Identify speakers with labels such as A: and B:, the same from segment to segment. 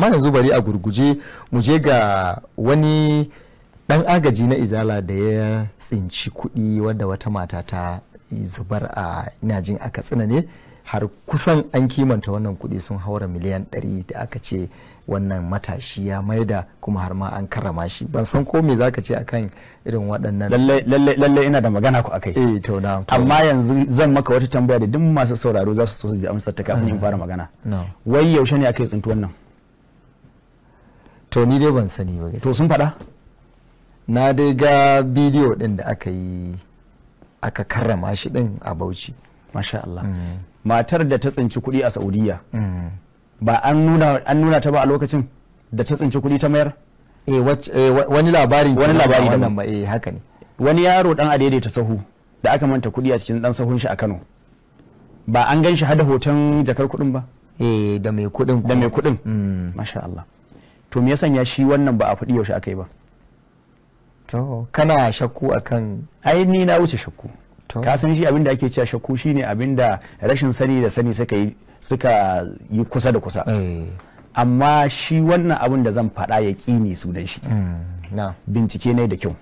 A: amma yanzu bari a gurguje mu je ga wani dan agaji na izala da ya tsinci kuɗi wadda wata mata ta zubar a ina jin a katsina ne har kusan an kimanta wannan kuɗi sun haura miliyan 100 da aka ce wannan matashi ya maida kuma har ma an karrama shi ban san ko me zaka ce akan irin waɗannan
B: lalle ina da magana ku akai
A: eh to na
B: amma yanzu zan maka wata tambaya da duk masu sauraro za su so su ji amsar ta kafin in fara magana wai yaushe ne aka yi tsintu wannan
A: to ni dai ban sani ba
B: to sun faɗa
A: na dai ga bidiyo din da aka yi aka karrama shi din a Bauchi
B: masha Allah matar da ta tsinci kuɗi a Saudiya ba an nuna an nuna ta ba a lokacin da ta tsinci kuɗi ta mayar
A: eh wani labari
B: wani labari da
A: wannan ba eh haka ne
B: wani yaro dan adaidaita sahu da aka manta kuɗi a cikin dan sahun shi a Kano ba an gan shi hada hoton jakar kuɗin ba
A: eh da mai kuɗin
B: da mai kuɗin masha Allah to me ya sanya shi wannan ba a faɗi yaushe aka yi ba
A: to kana shakku akan
B: ai ni na wuce shakku ka san shi abinda ake cewa shakku shine abinda rashin sani da sani suka yi suka yi kusa da kusa amma shi wannan abin da zan faɗa ya ƙini sunan shi bincike ne da kyau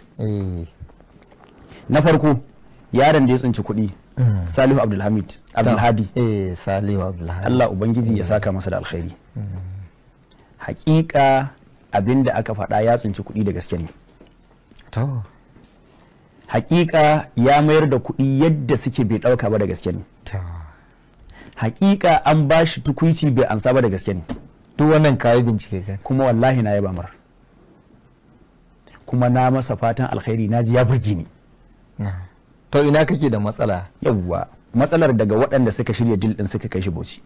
B: na farko yaron da ya tsinci kuɗi salihu abdulhamid abdulhadi
A: eh salihu abdulhadi
B: Allah ubangiji ya saka masa da alkhairi hakika abin da aka faɗa ya tsinci kuɗi da gaske ne
A: to
B: hakika ya mayar da kuɗi yadda suke bai ɗauka ba da gaske ne hakika an ba shi tukuici bai ansa ba da gaske ne
A: duk wannan kayi bincike kan
B: kuma wallahi na yaba mar kuma na masa fatan alkhairi na ji ya burge ni
A: to ina kake da matsala
B: yawwa matsalar daga waɗanda suka shirya dil ɗin suka kai shi bauchi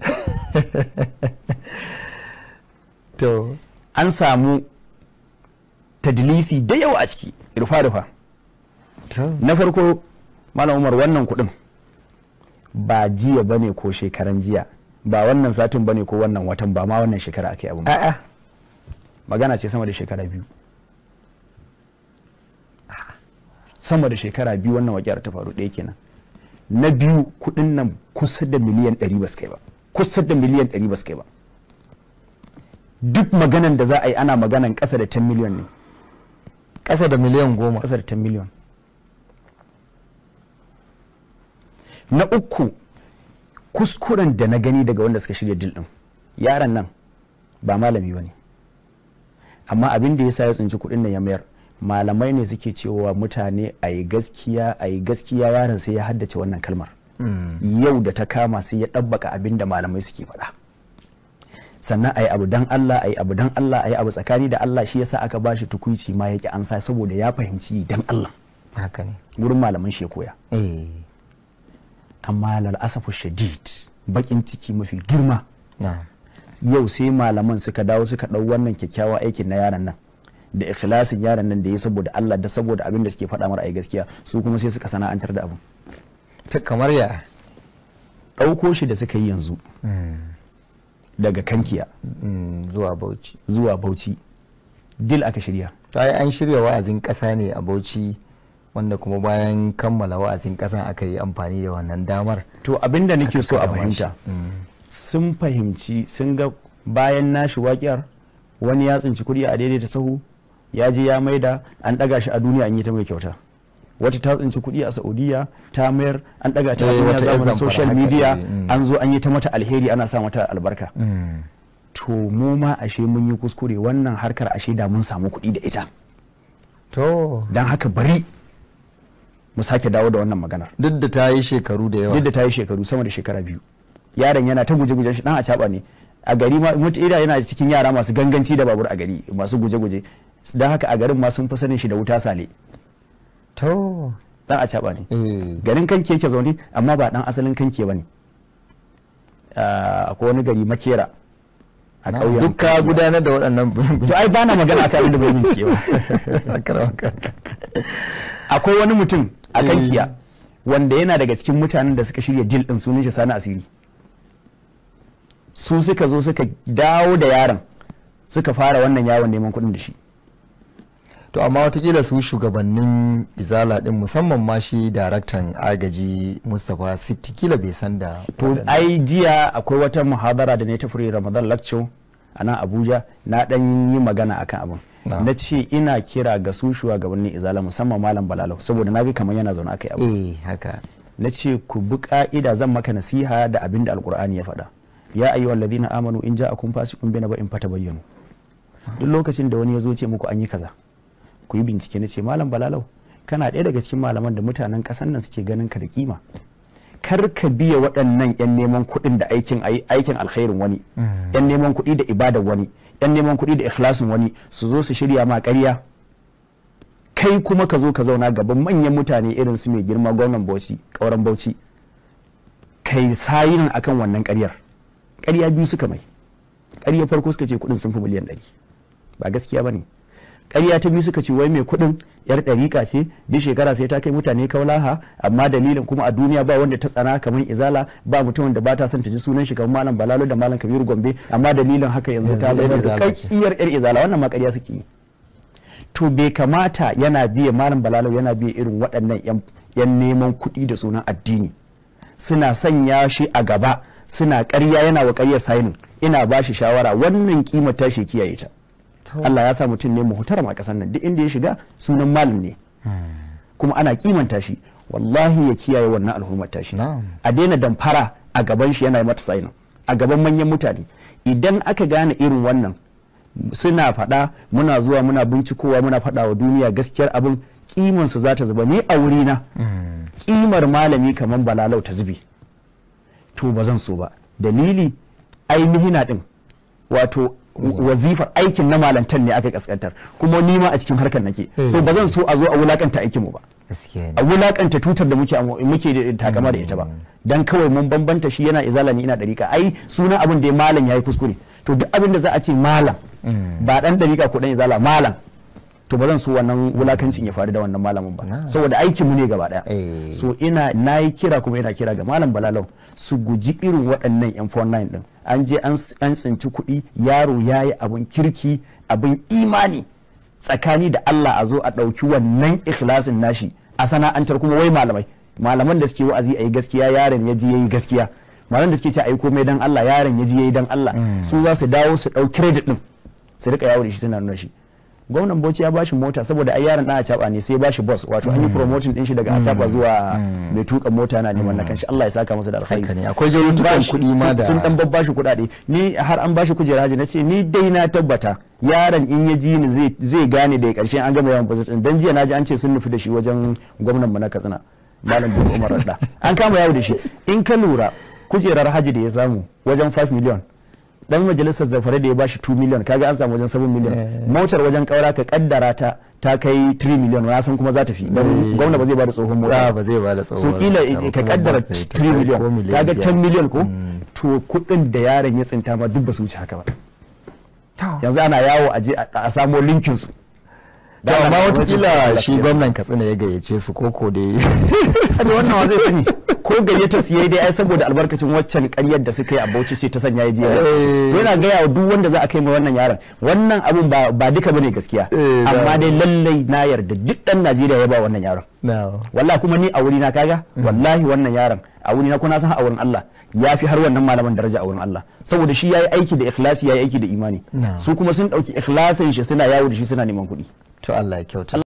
A: to
B: an samu tadlisi da yawa a ciki rufa-rufa na farko malam umar wannan kuɗin ba jiya ba ne ko shekaran jiya ba wannan satin ba ne ko wannan watan ba ma wannan shekara ake abu
A: a'a
B: magana ce sama da shekara biyu sama da shekara biyu wannan wakiyar ta faru ɗaya kenan na biyu kuɗin nan kusa da miliyan ɗari ba su kai ba kusa da miliyan ɗari ba su kai ba duk maganan da za a yi ana maganan ƙasa da 10 miliyan ne
A: ƙasa da miliyan goma
B: ƙasa da 10 miliyan na uku kuskuren da na gani daga wanda suka shirya dil din yaron nan ba malami ba ne amma abin da ya sa ya tsinci kuɗin nan ya mayar malamai ne suke cewa mutane a yi gaskiya a yi gaskiya yaron sai ya haddace wannan kalmar yau da ta kama sai ya ɗabbaka abin da malamai suke faɗa sannan a yi abu dan Allah a yi abu dan Allah a yi abu tsakani da Allah shi yasa aka bashi tukuici ma yake ansa saboda ya fahimci dan Allah
A: haka ne
B: gurin malaman shi ya koya
A: eh
B: amma lalasafu shadid bakin ciki mafi girma
A: na
B: yau sai malaman suka dawo suka ɗau wannan kyakkyawan aikin na yaron nan da ikhlasin yaron nan da ya saboda Allah da saboda abin da suke faɗa mara ai gaskiya su kuma sai suka sana'antar da abin
A: ta kamar ya
B: ɗauko shi da suka yi yanzu daga kankiya
A: Mm, zuwa bauchi
B: zuwa bauchi dil aka shirya
A: to ai an shirya wa'azin ƙasa ne a bauchi wanda kuma bayan kammala wa'azin ƙasa aka yi amfani da wannan damar
B: to abin da nake so a
A: karrama shi.
B: fahimta sun fahimci sun ga bayan nashi waƙiyar wani ya tsinci kuɗi a daidaita sahu ya je ya maida an ɗaga shi a duniya an yi ta mai kyauta wata ta tsinci kuɗi a saudiya ta mayar an ɗaga ta a
A: Eh,
B: duniya
A: wata yar
B: zamanin
A: zamfara
B: social
A: haka
B: media
A: ce, mm.
B: an zo an yi ta mata alheri ana sa mata albarka
A: Mm.
B: to mu ma ashe mun yi kuskure wannan harkar ashe da mun samu kuɗi da ita
A: to
B: don haka bari mu sake dawo da wannan maganar
A: duk da ta yi shekaru da yawa
B: duk da ta yi shekaru sama da shekara biyu yaron yana ta guje-guje shi dan a caba ne a gari ma mutu ida yana cikin yara masu ganganci da babur a gari masu guje-guje don haka a garin ma sun fi sanin shi da wuta sale
A: to
B: dan a caba ne
A: eh
B: garin kanki yake zaune amma ba dan asalin kanki ba ne akwai wani gari makera a
A: na-
B: ƙauyen
A: duk ka
B: Kankiya.
A: gudanar da waɗannan
B: to ai bana magana akan abin da bai bincike ba
A: Akarwaka.
B: akwai wani mutum a
A: Eh.
B: kankiya wanda yana daga cikin mutanen da suka shirya dil din sunan shi sani asiri su suka zo suka dawo da yaron suka fara wannan yawon neman kuɗin da shi
A: to amma watakila su shugabannin izala din musamman ma shi daraktan agaji mustapha sitti kila bai san da
B: to
A: waɗannan-
B: ai jiya akwai wata muhabara da ne ta fure ramadan lecture a nan abuja na dan yi magana akan abin
A: Na.
B: na ce ina kira ga su shugabannin izala musamman malam balalau saboda na ga kamar yana zaune aka yi abu
A: eh haka
B: na ce ku bi ka'ida zan maka nasiha da abin da alkur'ani ya faɗa ya ayyuha alladhina amanu in ja'akum fasiqun bi naba'in fatabayyanu duk lokacin da wani ya zo ce muku an yi kaza ku yi bincike na ce malam balalau kana ɗaya daga cikin malaman da mutanen ƙasar nan suke ganin ka da kima kar ka biya waɗannan 'yan neman kuɗin da aikin aikin alkhairin wani 'yan neman kuɗi da ibadar wani 'yan neman kuɗi da ikhlasin wani su zo su shirya ma ƙarya kai kuma ka zo ka zauna gaban manyan mutane irin su mai girma gwamnan bauchi ƙauren bauchi kai sayin akan wannan ƙaryar ƙarya biyu suka mai ƙarya farko suka ce kuɗin sun fi miliyan ɗari ba gaskiya ba ne ƙarya ta biyu suka ce wai mai kuɗin yar ɗariƙa ce duk shekara sai ta kai mutane kaulaha amma dalilin kuma a duniya ba wanda ta tsana kamar izala ba mutumin da ba ta son ta ji sunan shi kamar malam balalo da malam kabiru gombe amma dalilin haka yanzu ta
A: Yanzu yar
B: zama
A: izala ce.
B: kakkiyar yar izala wannan ma ƙarya suke yi to bai kamata yana biye malam balalo yana biye irin waɗannan yan- yan neman kuɗi da sunan addini suna sanya shi a gaba suna ƙarya yana wa ƙaryar sainin ina ba shi shawara wannan kimar tashi kiyaye ta Allah ya sa mutum ne muhtaram a ƙasar nan duk inda ya shiga sunan malam ne kuma ana kimanta shi wallahi ya kiyaye wannan al'ummar tashi
A: Na'am.
B: a daina damfara a gaban shi yana mata sainin a gaban manyan mutane idan aka gane irin wannan suna faɗa muna zuwa muna bincikowa muna faɗa wa duniya gaskiyar abin kiman su za ta zuba ni a wurina kimar malami kamar balalau ta zube to ba zan so ba dalili ainihin din wato wazifar aikin na malantar ne aka kaskantar kuma ni ma a cikin harkar nake so ba zan so a zo a wulakanta aikin mu ba
A: gaskiya
B: a
A: ne
B: wulakanta tutar da muke amo- muke da takama da ita ba dan kawai mun bambanta shi yana izala ni ina dariƙa ai sunan abin da ya malam yayi kuskure to duk abin da za a ce malam ba dan dariƙa ko dan izala malam to ba zan so wannan wulakancin ya faru da wannan malamin ba
A: Na.
B: saboda aikin mu ne gaba daya
A: Eh.
B: so ina nayi kira kuma ina kira ga malam balalau su guji irin waɗannan yan 49 din an je an s- an tsinci kuɗi yaro yayi abin kirki abin imani tsakani da Allah a zo a ɗauki wannan ikhlasin nashi a sana'antar kuma wai malamai malaman da suke wa'azi a yi gaskiya yaron ya ji ya yi gaskiya malaman da suke ce a yi komai dan Allah yaron ya ji ya yi dan Allah su za su dawo su ɗau credit ɗin su rika yawo da shi suna nuna shi gwamnan bauchi ya bashi mota saboda ai yaron dan acaba ne sai ya bashi bus wato an yi promotion din shi daga acaba zuwa mai tuka mota na neman na kanshi Allah ya saka masa da alkhairi
A: Haka ne, akwai
B: Sun
A: jarutukan
B: bashi-
A: kuɗi ma
B: sun-
A: da-
B: sun dan babbashi kuɗaɗe ni har an bashi kujera haji nace ni dai na tabbata yaron in ya ji ni zai zai gane da karshen an gama yawan budget din dan jiya naji an ce sun nufi da shi wajen gwamnan mu na Katsina malam bin Umar Radda an kama yawo da shi in ka lura kujerar haji da ya samu wajen 5 million dan majalisar zafare da ya bashi 2 million kaga an samu wajen 7 million motar wajen kaura ka kaddara ta ta kai 3 million na san kuma za ta fi dan
A: Eh.
B: gwamna ba zai bada tsohon mota
A: Ah, ba zai bada
B: so
A: tsohuwar
B: kila
A: mota ba,
B: ka
A: kuma
B: kaddara
A: bus ne ta
B: 3
A: kai
B: million
A: ko miliyan
B: kaga
A: biyar.
B: 10 million ko to kudin da yaron ya tsinta ma duk ba su wuce haka ba yanzu ana yawo a je a- a samo linkin su
A: to
B: Da
A: amma
B: ana-
A: watakila shi gwamnan katsina ya gayyace su koko da
B: Sabi wannan wa zai sani ko gayyata su yayi dai ai saboda albarkacin waccan ƙaryar da suka yi a Bauchi ce ta sanya ya je ya
A: Eh.
B: yana gaya wa duk wanda za a kai mai wannan yaron wannan abun ba ba duka bane gaskiya
A: Eh, da-
B: amma dai lallai na yarda duk dan Najeriya ya ba wannan yaron
A: na
B: wallahi kuma ni a wuri na kaga wallahi wannan yaron a wuri na kuna san a wurin Allah ya fi har wannan malaman daraja a wurin Allah saboda shi yayi aiki da ikhlasi yayi aiki da imani
A: Na'am.
B: su kuma sun dauki ikhlasin shi suna yawo da shi suna neman kuɗi
A: to Allah ya kyauta